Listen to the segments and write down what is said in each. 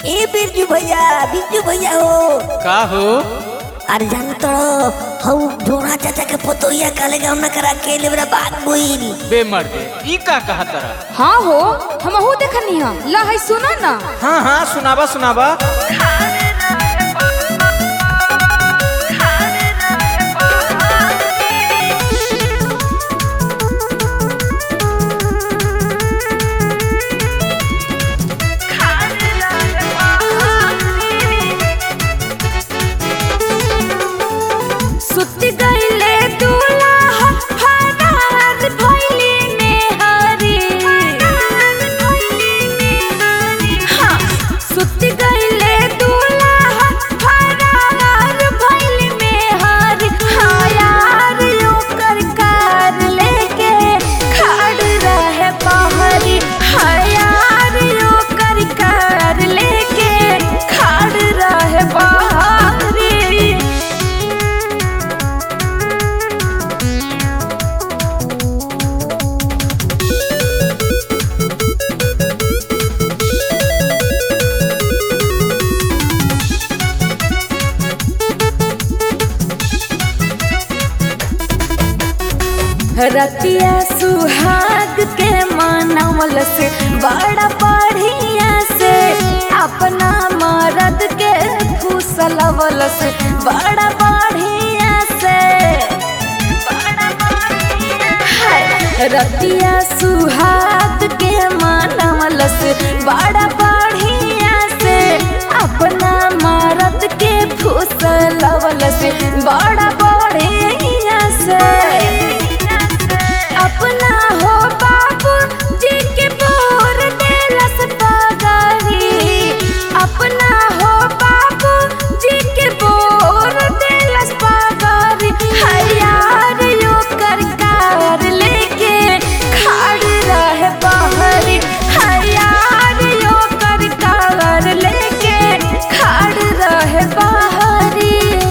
ए बिरजू भैया बिरजू भैया हो का हो अरे जान तो हऊ ढोरा चाचा के पोतोहिया काले गाँव न करा के लेबरा बात बोइल बे मर्दे ई का कहा तरा हाँ हो हमहू देखनी है ला है सुना ना हाँ हाँ सुनावा सुनावा सुत गईले दूल्हा फरार भइली नेहरी हाँ, सुत गईले दूल्हा फरार भइली नेहरी हाँ यार ओकर कार लेके खड़ रहे बहरी हाँ यार ओकर कार लेके खड़ रहे बहरी रतिया सुहाग के मानवल से बड़ा बढ़िया से अपना मरद के फूसलवल से बड़ा बढ़िया से हाय, रतिया सुहाग के मानवल से बड़ा बढ़िया से अपना मरद के फूसलवल से बड़ा बढ़िया से अपना हो बाबू जी के बोर देलस पगारी अपना हो बाबू जी के बोर देलस पगारी हयार यो कर कार लेके खड़ रहे बहरी हयार यो कर कार लेके खड़ रहे बहरी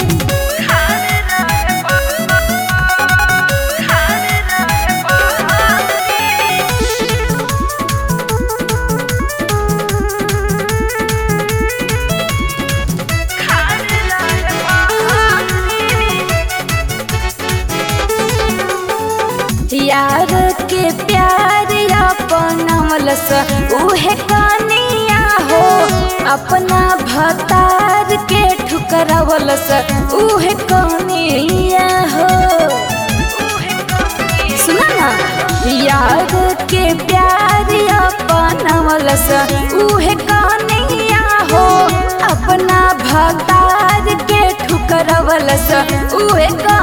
यार के प्यार अपनमलस उहे कनिया हो अपना भतार के ठुकरावलस उहे कनिया हो सुना ना यार के प्यार अपनमलस उहे कनिया हो अपना भतार के ठुकरावलस उहे